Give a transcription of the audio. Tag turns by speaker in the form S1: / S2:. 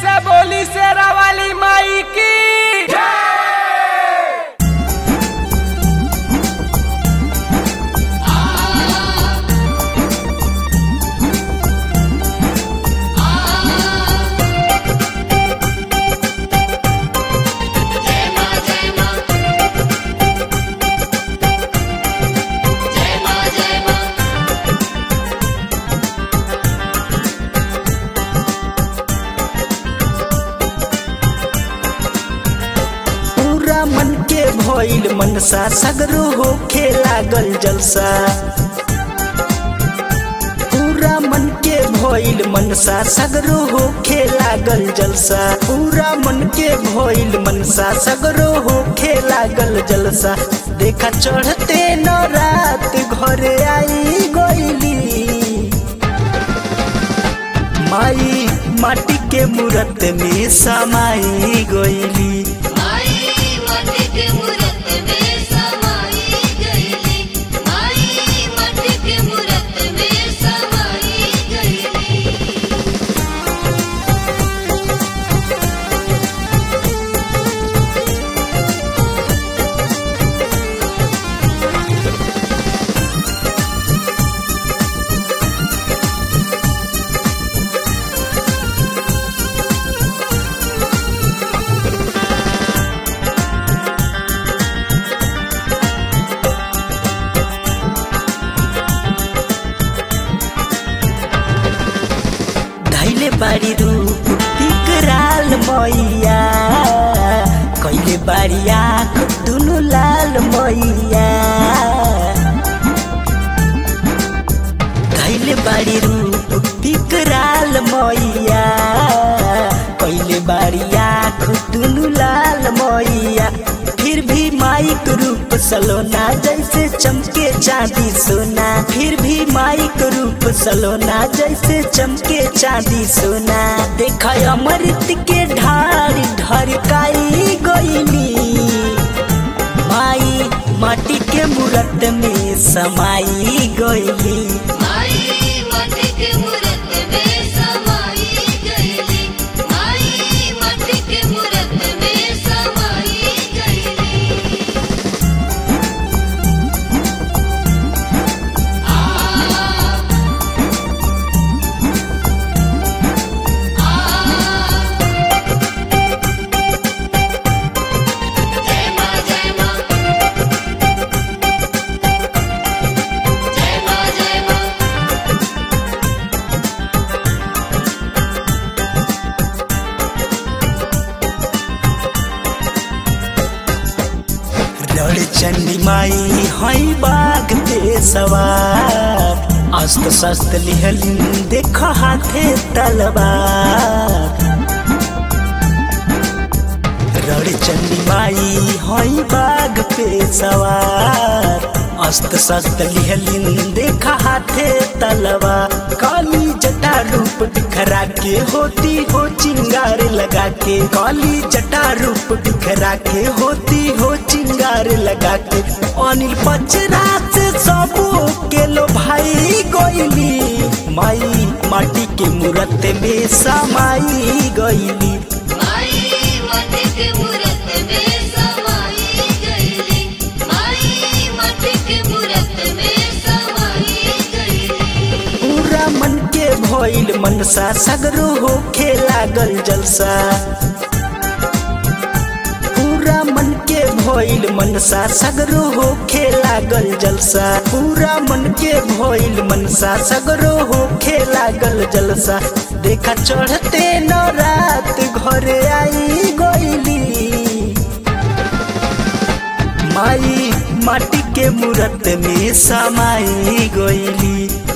S1: से बोली शेरा वाली माई की
S2: पूरा मन के भइल मनसा सगरो होखे लागल जलसा पूरा मन के भइल मनसा सगरो होखे लागल जलसा पूरा मन के भइल मनसा सगरो होखे लागल जलसा देखा चढ़ते न रात घरे आई गइली माई माटी के मूरत में समाई गइली
S3: माई माटी के मूरत में समाई गईली माई माटी के मूरत में समाई गईली
S2: धैले बारी रूप विकराल मैया कैले बारी आँख दुनु लाल मैया धैले बारी रूप विकराल मैया कैले बारी आँख दुनु लाल मैया फिर भी माइक रूप सलोना जैसे चमके चांदी सोना फिर भी माइक रूप सलोना जैसे चमके चांदी सोना देख अमृत के ढार ढरकाई गईली माई माटी के मूरत में समाई गईली
S3: माई माटी के मूरत में समाई गईली माई माटी के मूरत में समाई गईली जय मां जय मां जय मां जय मां
S2: रण चंडी माई हई बाग पे सवार अस्त्र शस्त्र लिहलिन देख हाथे तलवार रण चंडी माई हई बाग पे सवार अस्त्र शस्त्र लिहलिन देख हाथे तलवार काली जटा रूप बिखरा के होती हो चिंगार लगा के काली जटा रूप बिखरा के होती हो चिंगार लगा के अनिल पचरा से सबो के लो भाई गोइली माई माटी के मूरत में समाई गईली
S3: माई माटी के मूरत में समाई गईली माई माटी के मूरत में समाई गईली
S2: पूरा मन के भइल मनसा सगरो होखे लागल जलसा पूरा मन के भइल मनसा सगरो होखे लागल जलसा पूरा मन के भइल मनसा सगरो होखे लागल जलसा देखा चढ़ते न रात घरे आई गइली माई माटी के मूरत में समाई गइली